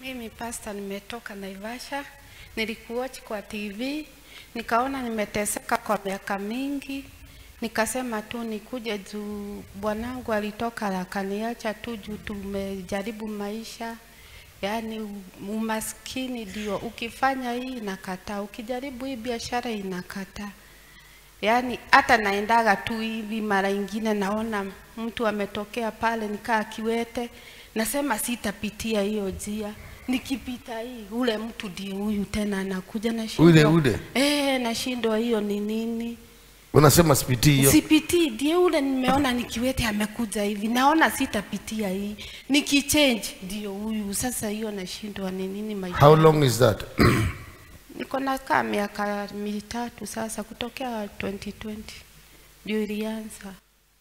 Mimi pasta, nimetoka Naivasha, nilikuwatch kwa TV, nikaona nimeteseka kwa miaka mingi, nikasema tu nikuje juu bwanangu alitoka akaniacha tu juu tumejaribu maisha yaani u- umaskini ndio ukifanya hii inakataa, ukijaribu hii biashara inakataa. Yaani hata naendaga tu hivi, mara ingine naona mtu ametokea pale nikaa kiwete, nasema sitapitia hiyo njia. Nikipita hii, ule mtu ndio huyu tena anakuja, nashindwa Ule ule? eh, nashindwa hiyo ni nini? unasema sipitii hiyo Sipitii, ndiye ule nimeona nikiwete amekuja hivi, naona sitapitia hii, nikichange ndio huyu. Sasa hiyo nashindwa ni nini maisha. how long is that Niko nakaa miaka mitatu sasa, kutokea 2020 ndio ilianza.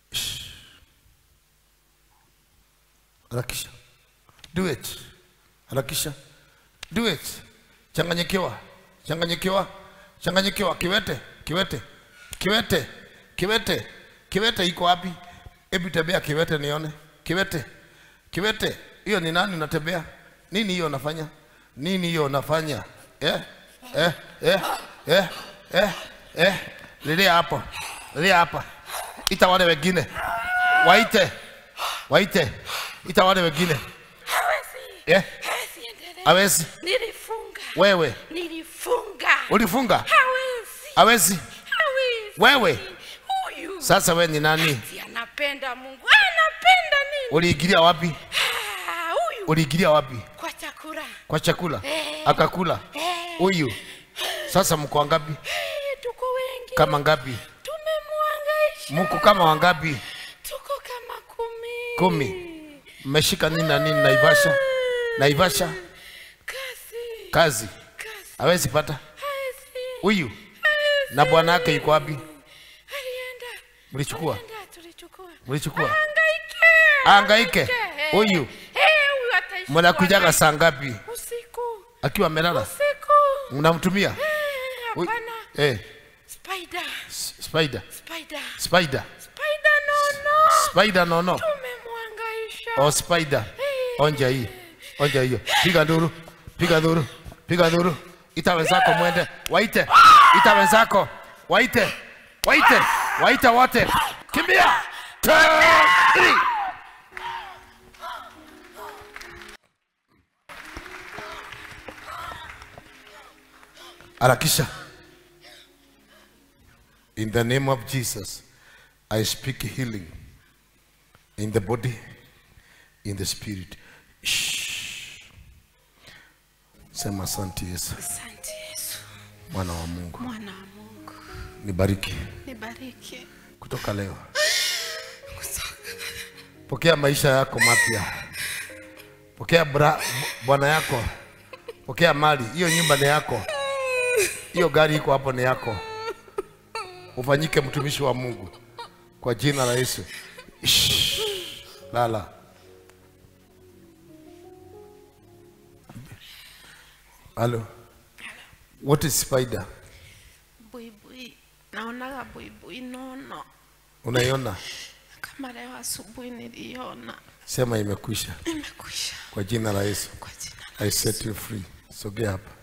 harakisha do it harakisha do it changanyikiwa changanyikiwa changanyikiwa kiwete kiwete kiwete kiwete kiwete iko wapi hebu tembea kiwete nione kiwete kiwete hiyo ni nani unatembea nini hiyo unafanya nini hiyo unafanya eh eh eh eh eh eh lilia hapo lilia hapa ita wale wengine waite waite ita wale wengine Hawezi, eh hawezi endelea. hawezi Nilifunga, wewe nilifunga. ulifunga Hawezi, hawezi hawezi. Wewe. huyu sasa we ni nani si anapenda Mungu, anapenda nini? uliingilia wapi Ah, Huyu uliingilia wapi kwa chakula kwa chakula Eh. akakula Eh. huyu sasa mko wangapi Eh, tuko wengi, kama ngapi tumemwangaisha, mko kama wangapi tuko kama kumi Kumi. mmeshika nini na nini naivasha naivasha Kazi, kazi kazi, hawezi pata hawezi, huyu hawezi. na bwana yake yuko wapi Alienda, mlichukua alienda, tulichukua. mlichukua Hangaike, Hangaike. Eh, Huyu. eh, huyu ataishi mnakujaga kwa saa ngapi nani? usiku, akiwa amelala usiku. mnamtumia Eh, Huyu- Hapana, eh spider, s- spider spider, spider spider, no, no. spider no no Tumemwangaisha. oh spider onja hii onja hiyo piga nduru piga nduru piga nduru ita wenzako mwende waite ita wenzako waite waite waite wote kimbia Two, three. harakisha in the name of jesus i speak healing in the body in the spirit Shh. sema asante yesu Asante Yesu, mwana wa mungu mwana wa Mungu, nibariki nibariki. kutoka leo pokea maisha yako mapya pokea bra- bwana yako pokea mali hiyo nyumba ni yako hiyo gari iko hapo ni yako ufanyike mtumishi wa mungu kwa jina la yesu Shh. lala halo what is spider Buibui, naonaga buibui nono, unaiona kama leo asubuhi niliona. sema imekwisha Imekwisha kwa jina la yesu kwa jina la i set you free sogea hapa